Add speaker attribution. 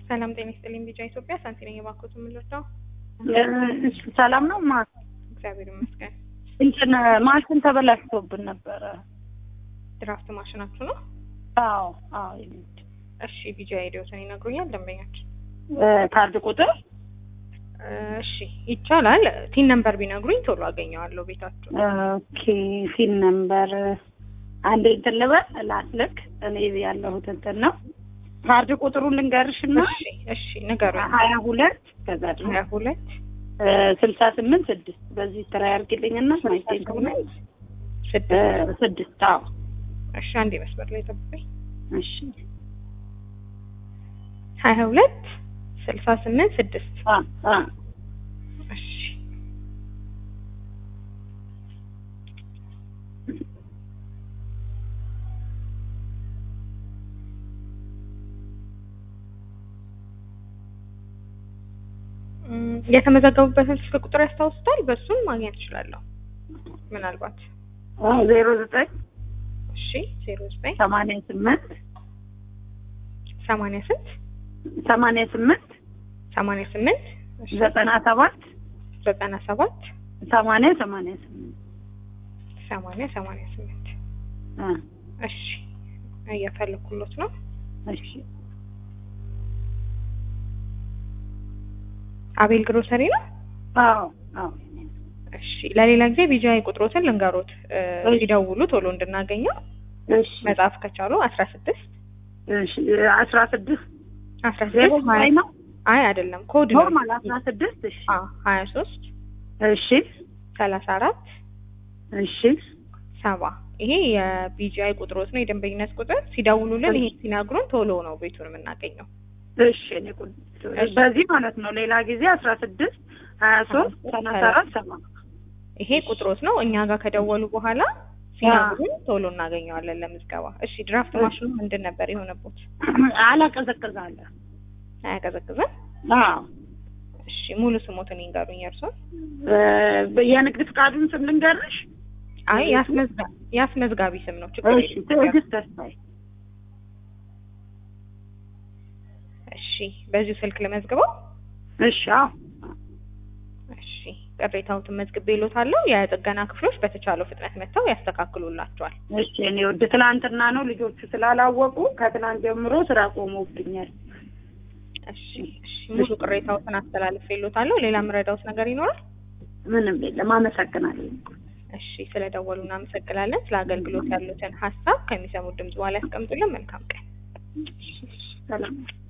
Speaker 1: ሰላም ጤና ይስጥልኝ። ቢጫ ኢትዮጵያ ሳንቲ ነኝ። የባንኮት የምንረዳው
Speaker 2: እሺ ሰላም ነው። ማ
Speaker 1: እግዚአብሔር ይመስገን።
Speaker 2: እንትን ማሽን ተበላሽቶብን ነበረ።
Speaker 1: ድራፍት ማሽናችሁ ነው?
Speaker 2: አዎ አዎ። የግድ
Speaker 1: እሺ ቢጫ ሄዲዮትን ይነግሩኛል ደንበኛችን።
Speaker 2: ካርድ ቁጥር
Speaker 1: እሺ ይቻላል። ቲን ነምበር ቢነግሩኝ ቶሎ አገኘዋለሁ ቤታችሁ።
Speaker 2: ኦኬ ሲን ነምበር አንዴ እንትን ልበል ላስልክ። እኔ ያለሁት እንትን ነው። ካርድ ቁጥሩን ልንገርሽና
Speaker 1: እሺ እሺ ንገሩኝ።
Speaker 2: ሀያ ሁለት ከዛ ደግሞ
Speaker 1: ሀያ ሁለት
Speaker 2: ስልሳ ስምንት ስድስት በዚህ ስራ ያርግልኝና ማይቴን ከሆነ
Speaker 1: ስድስት
Speaker 2: ስድስት አዎ
Speaker 1: እሺ አንዴ መስመር ላይ ጠብቀኝ።
Speaker 2: እሺ
Speaker 1: ሀያ ሁለት ስልሳ ስምንት ስድስት
Speaker 2: አ አ
Speaker 1: እሺ እም፣ የተመዘገቡበትን ስልክ ቁጥር ያስታውሱታል? በሱም ማግኘት እችላለሁ ምናልባት።
Speaker 2: አዎ ዜሮ ዘጠኝ
Speaker 1: እሺ ዜሮ ዘጠኝ
Speaker 2: ሰማንያ ስምንት
Speaker 1: ሰማንያ ስንት
Speaker 2: ሰማንያ ስምንት
Speaker 1: ሰማንያ ስምንት እሺ
Speaker 2: ዘጠና ሰባት
Speaker 1: ዘጠና ሰባት
Speaker 2: ሰማንያ ሰማንያ ስምንት
Speaker 1: ሰማንያ ሰማንያ ስምንት
Speaker 2: አ
Speaker 1: እሺ እየፈለኩሎት ነው።
Speaker 2: እሺ
Speaker 1: አቤል ግሮሰሪ ነው።
Speaker 2: አዎ አዎ
Speaker 1: እሺ ለሌላ ጊዜ ቢጃይ ቁጥሮትን ልንገሮት እ፣
Speaker 2: እሺ።
Speaker 1: ሲደውሉ ቶሎ እንድናገኘው
Speaker 2: እሺ
Speaker 1: መጻፍ ከቻሉ አስራ ስድስት
Speaker 2: እሺ አስራ ስድስት
Speaker 1: አስራ
Speaker 2: ዜሮ
Speaker 1: ስድስት ሀያ
Speaker 2: ላይ ነው
Speaker 1: አይ አይደለም ኮድ ነው
Speaker 2: ኖርማል አስራ ስድስት እሺ
Speaker 1: አ ሀያ ሶስት
Speaker 2: እሺ
Speaker 1: ሰላሳ አራት
Speaker 2: እሺ
Speaker 1: ሰባ ይሄ የቢጂአይ ቁጥሮት ነው የደንበኝነት ቁጥር ሲደውሉልን ይሄ ሲነግሩን ቶሎ ነው ቤቱን የምናገኘው
Speaker 2: እሺ እኔ ቁ- በዚህ ማለት ነው ሌላ ጊዜ አስራ ስድስት ሀያ ሶስት ሰላሳ አራት ሰባ
Speaker 1: ይሄ ቁጥሮት ነው እኛ ጋር ከደወሉ በኋላ ሲነግሩን ቶሎ እናገኘዋለን ለምዝገባ እሺ ድራፍት ማሽኑ ምንድን ነበር የሆነበት
Speaker 2: አላቀዘቅዛለ
Speaker 1: አያቀዘቅዝም
Speaker 2: አዎ
Speaker 1: እሺ ሙሉ ስሞትን ይንገሩኝ እርሶን
Speaker 2: እ፣ የንግድ ፍቃዱን ስም ልንገርሽ
Speaker 1: አይ ያስመዝጋ ያስመዝጋቢ ስም ነው ችግር
Speaker 2: እሺ
Speaker 1: የለም
Speaker 2: ትዕግስት ተስፋዬ
Speaker 1: እሺ በዚሁ ስልክ ልመዝግበው
Speaker 2: እሺ አዎ
Speaker 1: እሺ ቅሬታዎትን መዝግቤ እሎታለሁ የጥገና ክፍሎች በተቻለው ፍጥነት መጥተው ያስተካክሉላቸዋል
Speaker 2: እሺ እኔ ወደ ትላንትና ነው ልጆቹ ስላላወቁ ከትናንት ጀምሮ ስራ ቆሞብኛል
Speaker 1: እሺ እሺ ሙሉ ቅሬታዎትን አስተላልፌ እሎታለሁ ሌላ የምረዳውት ነገር ይኖራል
Speaker 2: ምንም የለም አመሰግናለሁ
Speaker 1: እሺ ስለደወሉ እናመሰግናለን ስለ አገልግሎት ያሉትን ሀሳብ ከሚሰሙት ድምጽ በኋላ ያስቀምጡልን መልካም ቀን
Speaker 2: ሰላም